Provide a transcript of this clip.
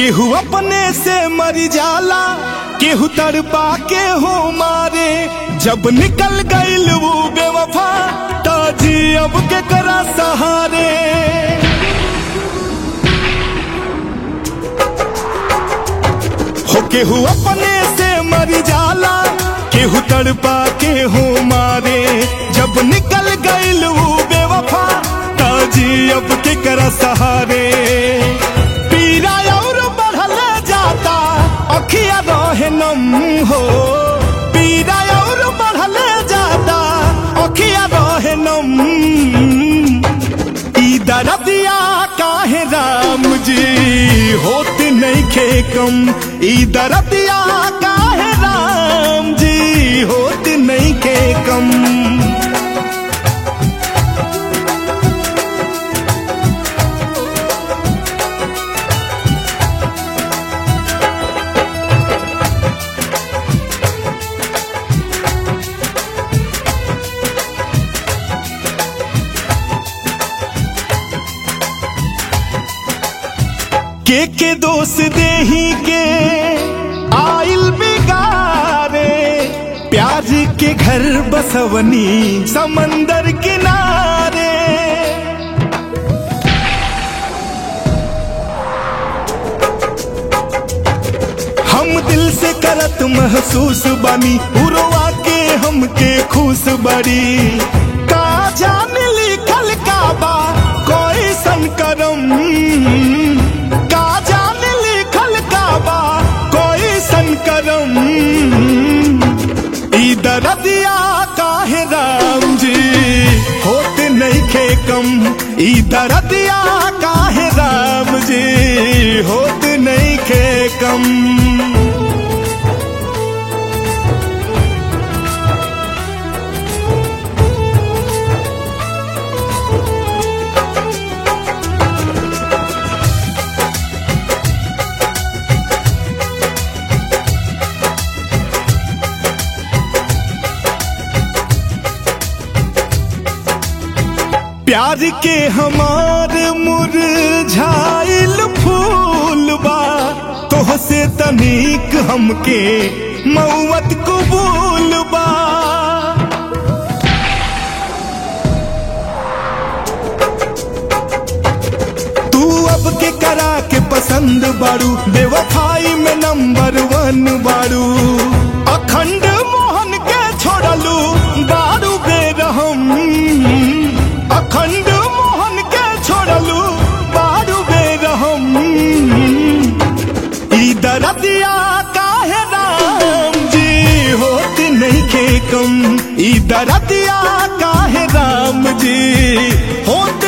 केहू अपने से मर जाला केहू तड़पा के हो मारे जब निकल गईल वो बेवफा ताजी अब के करा सहारे हो केहू अपने से मर जाला केहू तड़पा के हो मारे जब निकल गईल वो बेवफा ताजी अब के करा सहारे पीरा और बढ़ल जाता अखिया रहे नम हो पीरा और बढ़ल जाता अखिया रहे नम ई दरदिया काहे राम जी होत नहीं खे कम ई दरदिया काहे राम जी होत नहीं खे कम के के दोष देही के आइल बिगारे प्यार के घर बसवनी समंदर किनारे हम दिल से करत महसूस बानी उड़वा के हमके खुश बड़ी का जान लिखल का बा कोई संकरम का जान लिखल का बा कोई संकरम ई दरदिया काहे राम जी होत नहीं खे कम ई दरदिया काहे राम जी होत नहीं खे कम प्यार के हमार मुरझाइल फूल बा तोह से तनिक हमके मौत कबूल बा तू अब के करा के पसंद बारू बेवफाई में नंबर वन बारू अखंड मोहन के छोड़लू बारू बेरहम अखंड मोहन के छोड़लू बारू बेरहम ई दरदिया काहे राम जी होत नहीं खे कम ई दरदिया काहे राम जी होत